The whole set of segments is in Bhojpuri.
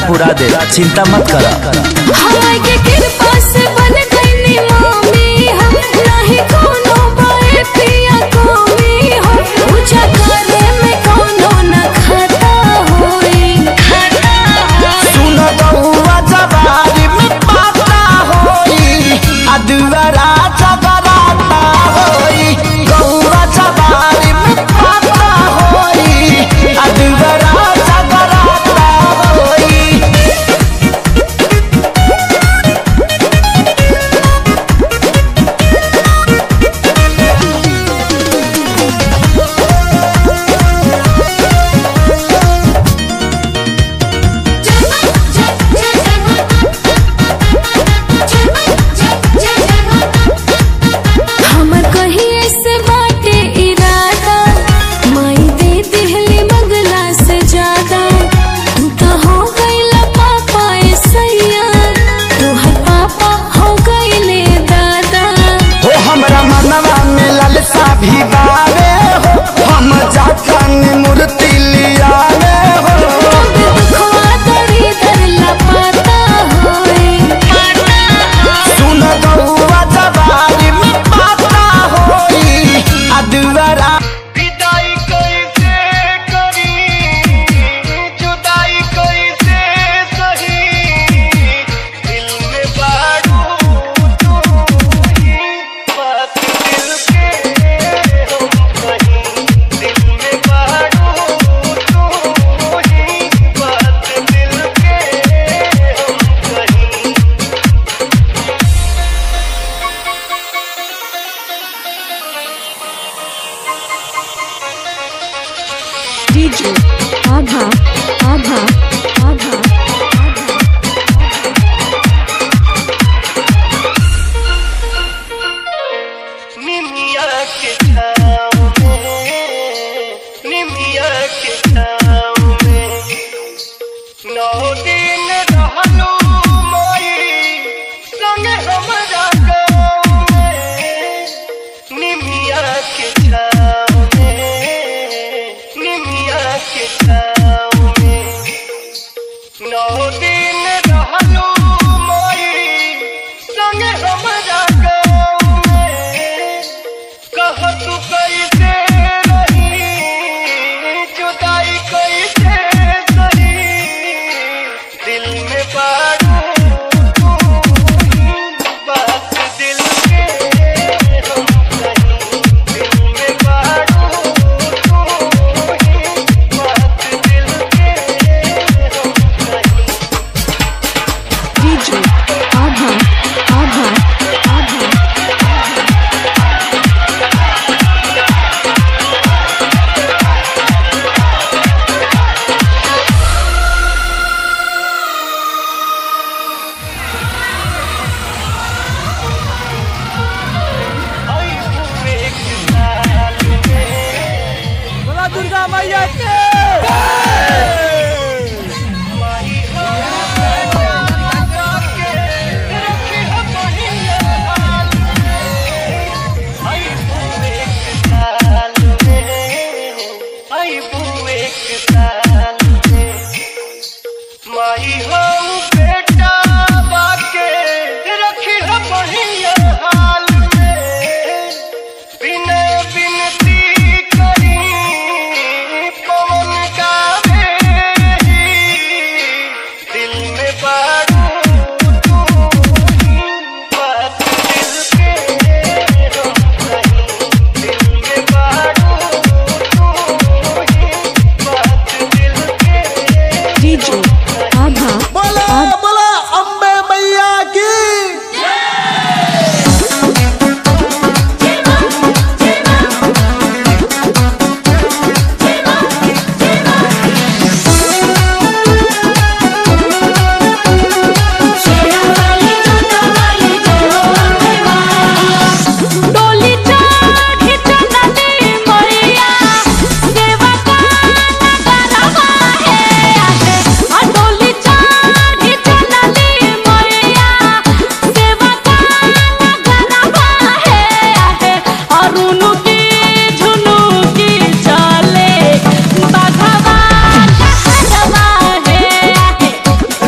पूरा दे चिंता मत कर हमारे के कृपा से बन गईनी मामी हम नहीं कोनो बाए पिया कमी हो पूजा करे में कोनो न खाता होई खाता होई सुन गौआ जवारी में पाता होई अदुवरा जगराता होई गौआ जवारी में पाता होई अदुवरा जगराता होई हमर कहिए से बाटे इरादा माई दे दिहली बगला से ज्यादा तू तो हो गईला पापा सैया तोहर पापा हो गईले दादा हो हमरा मनवा में ललसा भी बावे हो हम जातन मूर्ति लियावे हो दुखवा दरी दर लपाता होई सुन गौआ जवारी में पाता होई अदुवरा विदाई कैसे करी जुदाई कैसे सही दिल में बारू तू ही बात दिल के हम कहीं दिल में बारू तू ही बात दिल के हम कहीं DJ Abha Abha Abha निमिया के छाँव में निमिया के छाँव में नौ दिन रहलू मोई संग हमरा गाँव में निमिया के छाँव में निमिया के छाँव में नौ दिन रहलू मोई संग हमरा गाँव में कह तू कैसे रही जुदाई कैसे सही दिल में बारू तू ही बात दिल के हम कहीं दिल में बारू तू ही बात दिल के हम कहीं DJ Abha Abha Abha आई हूँ एक साल में बोला दुर्गा मैया के माही हो के रखी हो पहिया हाल में आई हूँ एक साल में आई हूँ एक साल में माही हो बेटा बाके रखी हो पहिया हाल में बिना बिनती करी पवन गावे दिल में बारू तू ही बात दिल के हम कहीं दिल में बारू तू ही बात दिल के DJ Abha बोला बोला अम्बे मैया की डोली चढ़ी चलनी मैया देवा का नगरवा है आगे आ डोली चढ़ी चलनी मैया देवा का नगरवा है आगे अरुणु की झुनु की चले बाघवा कहरवा है आगे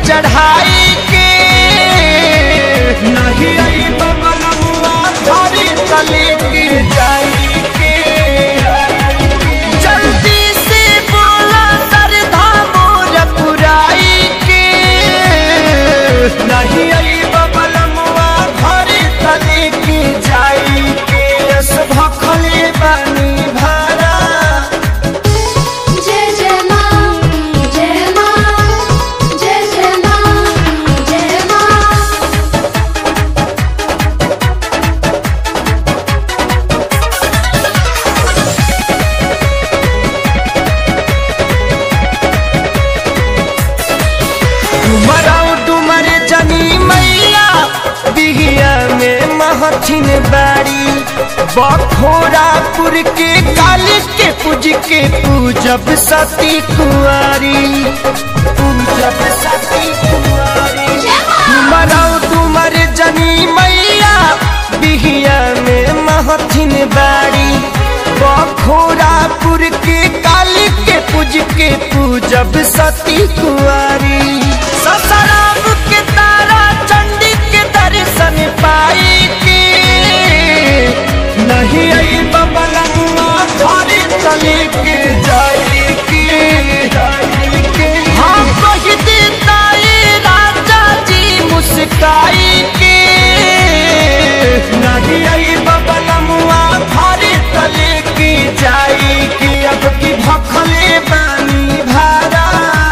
चढ़ाई के नहीं आई बबलुआ धरी तले के जाई के जल्दी से बोला सरधा मोर पुराई के नहीं आई बबलुआ धरी तले के जाई के यस भखले बनी भरा जय जय माँ जय माँ जय जय माँ जय माँ डुमराऊ डुमर जनी मैया बिहिया में महथिन बाड़ी बखोरापुर के काली के पूज के पूजब सती कुआरी पूजब सती कुआरी डुमराऊ डुमर जनी मैया बिहिया में महथिन बाड़ी बखोरापुर के काली के पूज के पूजब सती कुआरी ससराम के तारा चंडी के दर्शन पाई के नहीं आई बबलुआ धरी तले के जाई के हाँ कह देता ये राजा जी मुस्काई के नहीं आई बबलुआ धरी तले के जाई के अब की भखले बानी भारा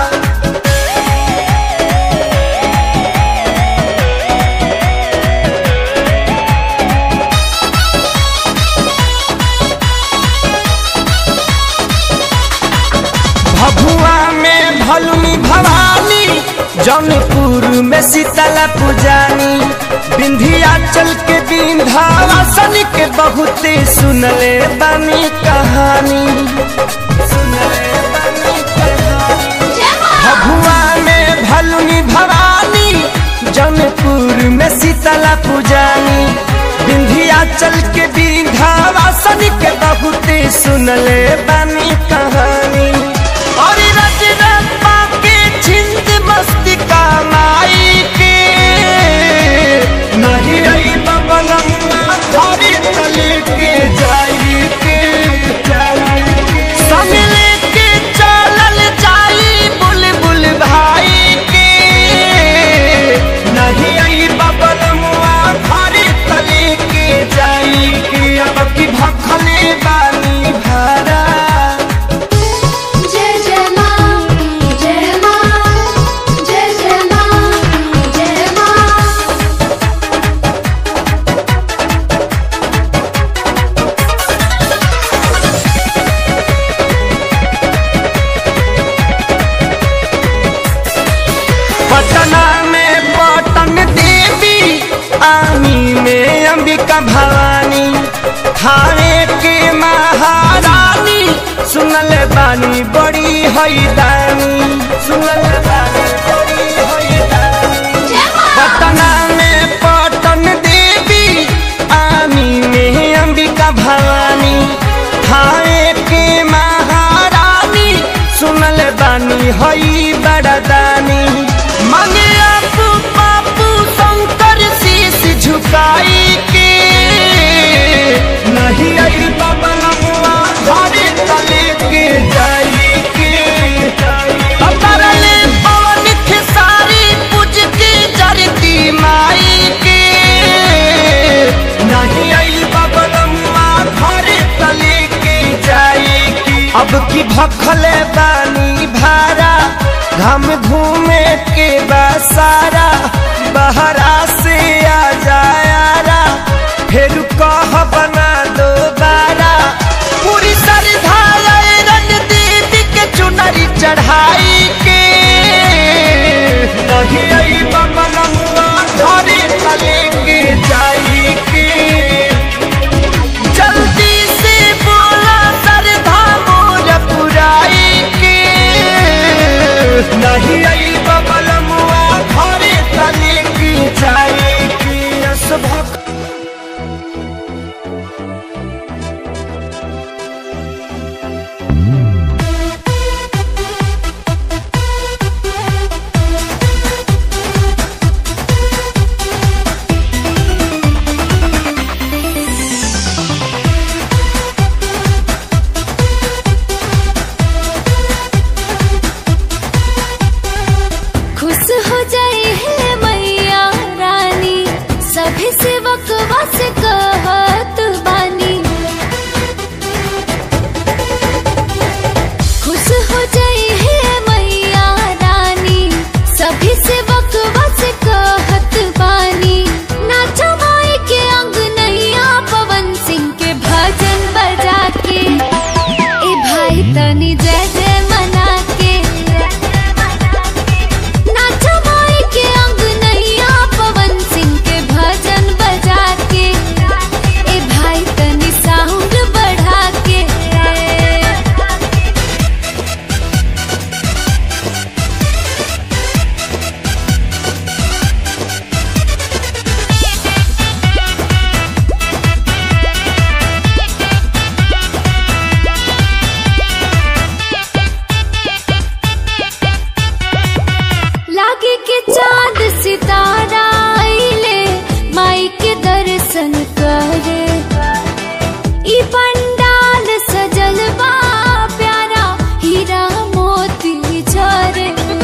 भभुआ में भलुनी भवानी जौनपुर में शीतला पुजानी विंध्याचल के विंध्यावासन के बहुते सुनले बानी कहानी सुनले बानी कहानी भभुआ में भलुनी भवानी जौनपुर में शीतला पुजानी विंध्याचल के विंध्यावासन के बहुते सुनले बानी कहानी और रजरप्पा के छिंद मस्ती कमाई के नहीं आई बबलम्मा धरी तले के जाई के संग लेके चलल जाई बुलबुल भाई के नहीं आई बबलमुआ धरी तले के जाई के अब की भखले बानी भरा जय जय माँ जय माँ जय जय माँ जय माँ पटना में पटन देवी आमी में अंबिका भवानी थाने के महारानी सुनल बानी बड़ी हैदानी सुनल बानी बड़ी हैदानी पटना में पटन देवी आमी में अंबिका भवानी थाने के महारानी सुनल बानी हई बड़दानी मांगे आपू पापू शंकर शीश झुकाई के नहीं आई बबलुआ घरे तले के जाई के अतरले पवन खेसारी पूज के जरती माई के नहीं आई बबलुआ घरे तले के जाई के अब की भखले बानी भारा घम घूमे के बसारा बहरा से आ जायारा फिर कह बना दो बारा पूरी श्रद्धा रन दीदी के चुनरी चढ़ाई के नहीं आई बबलुआ धरे तले के जाई के जल्दी से बोला सरधा मोर पुराई के नहीं चांद सितारा आइले माई के दर्शन करे ई पंडाल सजल बा प्यारा हीरा मोती झरे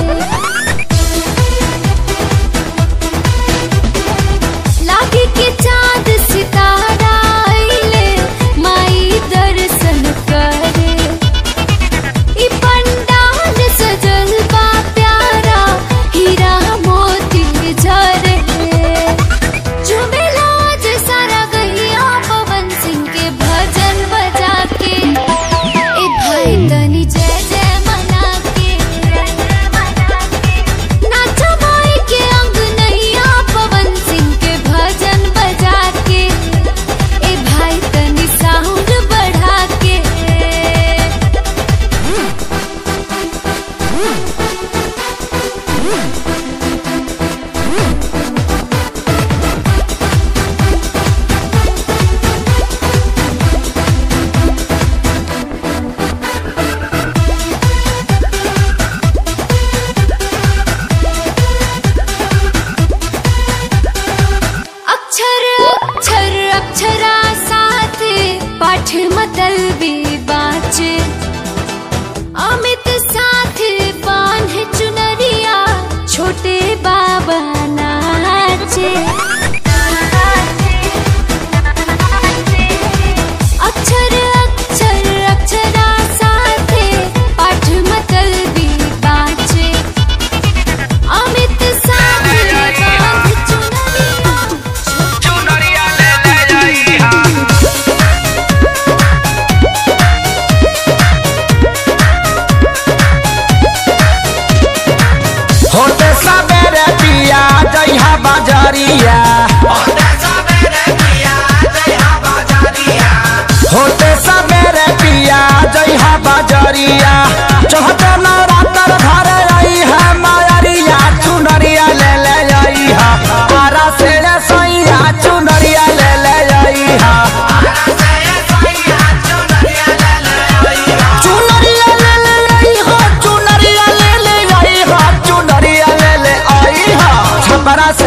लागी के चांद सितारा आइले माई दर्शन करे ई पंडाल सजल बा प्यारा हीरा मोती झरे झुमेला जे सारा गैया पवन सिंह के भजन बजा के ए भाई तनी जय जय मना के नाचो माई के अंगनैया पवन सिंह के भजन बजा के ए भाई तनी साउंड बढ़ा के अक्षर अक्षर अक्षरा साथ पाठ मतलबी बाचे अमित साथ बांध चुनरिया छोटे बाबा नाचे अक्षर अक्षर अक्षरा साथ पाठ मतलबी बाचे अमित साथ बांध चुनरिया होते सबेरे पिया जइहा बाजारिया होते सबेरे पिया जइहा बाजारिया चौहते नवरात्र घर आई है मायरिया चुनरिया ले ले आई हा आरा से ले सैया चुनरिया ले ले आई हा चुनरिया ले ले आई हा चुनरिया ले ले आई हा चुनरिया ले ले आई हा छपरा